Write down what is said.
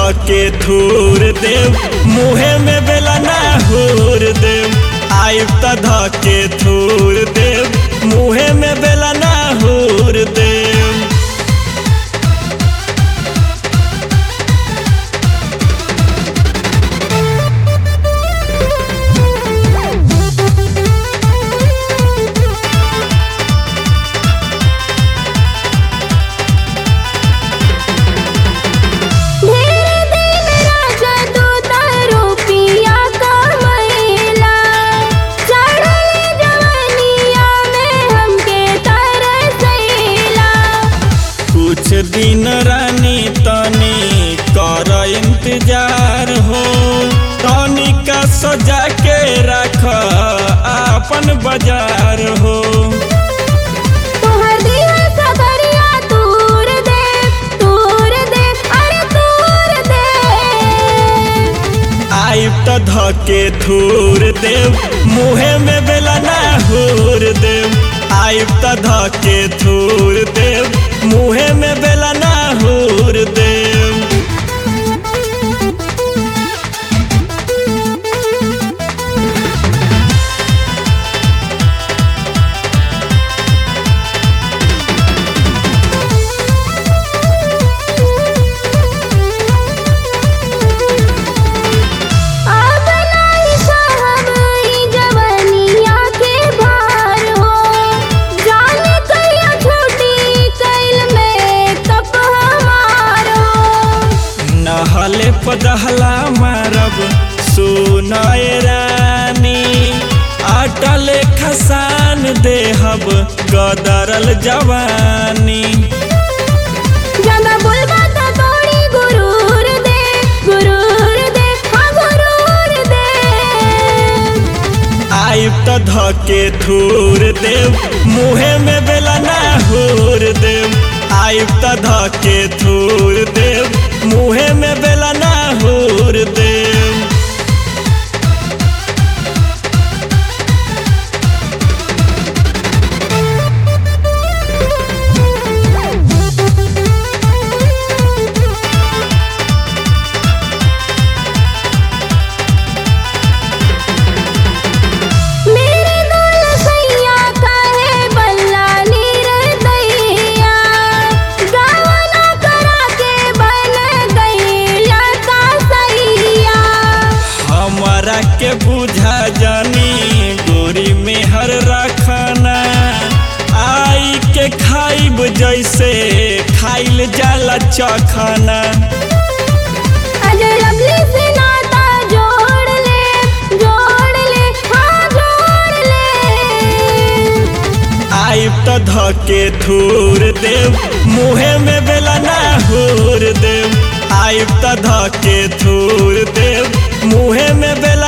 धके धूर देव मुहे में बेला ना हूर देव आइब त धके धूर देव मुहे में बेला ना हूर देव ढेर दिन राजा दूत रुपिया कमैला चढ़ल जवनिया में हमके तरसैला कुछ दिन रानी तनी कर इंतजार हो तनी का सजा के रख अपन बाजार हो तोहर दिया सबरिया तूर दे तूर दे अरे तूर दे आइब त धके धूर देव मुहे में बेला ना हूर देव आइब त धके धूर देव मुहे में बेला ना हूर देव अब नाही साहब ई जवनिया के भार हो जाने कहिया छुट्टी कैल में कप हमार हो नहले पदहला मारब सुनय रानी अटल खसान देहब गदरल जवानी ज्यादा बोलबा त तोड़ी गुरूर दे गुरूर दे हाँ गुरूर दे आइब त धके धूर देव मुहे में बेला ना हूर देव आइब त धके धूर देव मुहे में बेला ना हूर देव मेरे दुल सैया काहे बल्ला नीर दैया गावना करा के बन गईला का सैया हमारा के बुझा जानी गोरी में हर रखना आई के खाइब जैसे खाइल जाला चखना अजय लवली से नाता जोड़ ले जोड़ ले हाँ जोड़ ले आइब त धके धूर देव मुहे में बेला ना हूर देव आइब त धके धूर देव मुहे में बेला